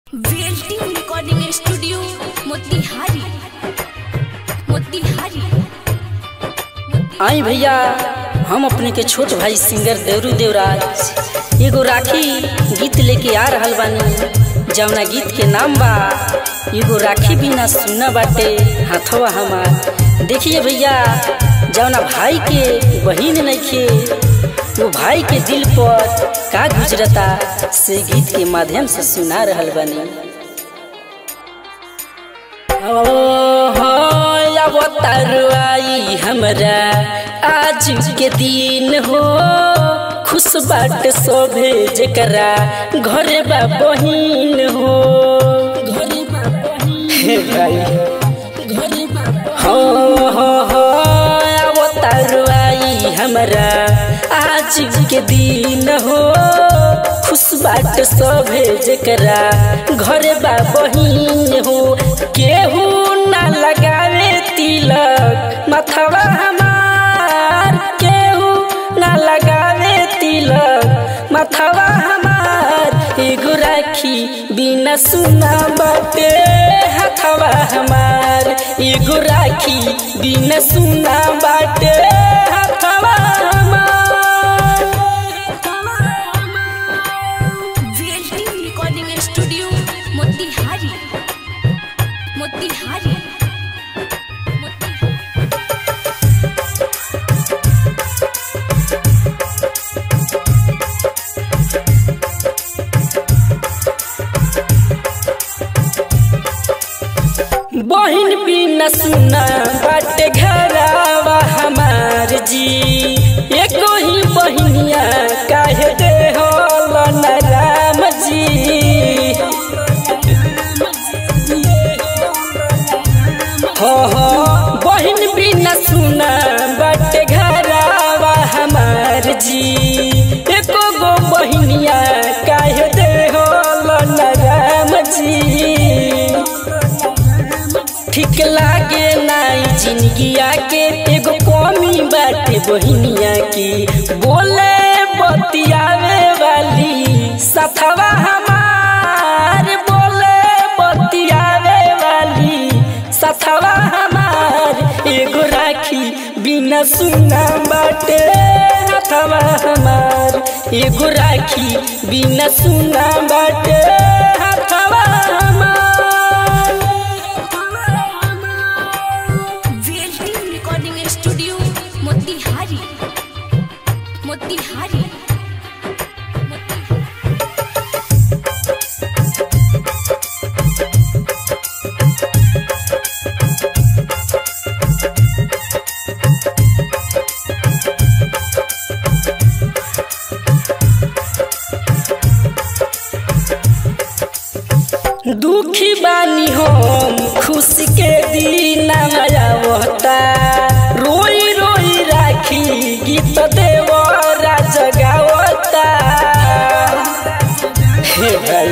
VLT recording studio Motihari Motihari आई भैया हम अपने के छोट भाई सिंगर देवरू देवराज एगो राखी गीत लेके आ रहल बानी जवना गीत के नाम बा एगो राखी बिना सुना बाटे हाथवा हमार देखिए भैया जवना भाई के बहिन नइखे वो भाई के दिल पर का गुजरता से गीत के माध्यम से सुना रहल बानी आई हमरा आज के दिन हो खुश बाट सोभे जकरा घर बा बहिन हो घरे बा बहिन हे भाई घरे बा हो हो हो अवतार आई हमरा आज के दिन हो खुश बाट सोभे जकरा घर बा बहिन हो केहू ना लगावे तिलक मथवा हमार केहू ना लगावे तिलक मथवा हमार एगो राखी बिना सुना बाटे हथवा हमार एगो राखी बिना सुना बाटे हथवा हमार VLT recording studio Motihari Motihari बहिन बिना सुना बाटे घरावा हमार जी एको ही बहिनिया काहे दे हो राम जी हो हो बहिन बिना सुना बाटे घरावा हमार जी एको गो बहिनिया काहे दे हो राम जी ठीक लागे नाई जिंदगिया के एगो कमी बाटे बहिनिया की बोले बतियावे वाली सथवा हमार बोले बतियावे वाली सथवा हमार एगो राखी बिना सुना बाटे हथवा हमार एगो राखी बिना सुना बाटे हथवा हमार VLT recording studio Motihari Motihari दुखी बानी हम खुशी के दिन आवता रोई रोई राखी गीत देव जगावता हे भाई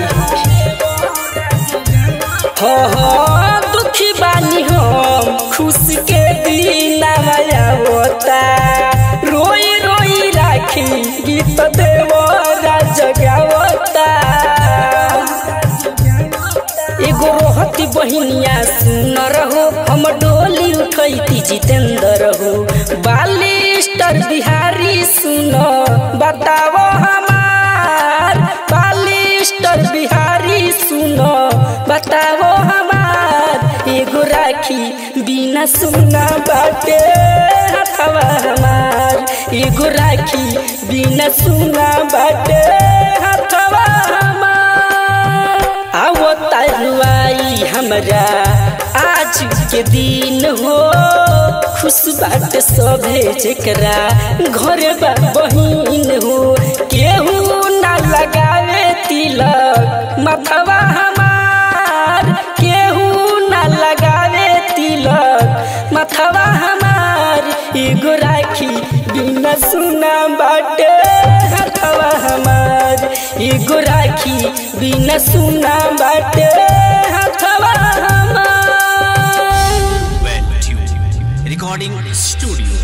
हो हो दुखी बानी हम खुशी के दिन आवता रोई रोई राखी गीत देव जगावता एगो रोहती बहिनिया सुन रहो हम डोली उठैती जितेंद्र हो बालिस्टर बिहारी सुन बताओ हमार बालिस्टर बिहारी सुन बताओ हमार एगो राखी बिना सुना बाटे हथवा हमार एगो राखी बिना सुना बाटे हथवा हमार आओ तरुआई हमरा आज के दिन हो खुश बाट सभे जकरा घर बा बहिन हो केहू ना लगावे तिलक मथवा हमार केहू ना लगावे तिलक मथवा हमार एगो राखी बिना सुना बाटे हथवा हमार एगो राखी बिना सुना बाटे हथवा हमार Well tuned. Recording Studio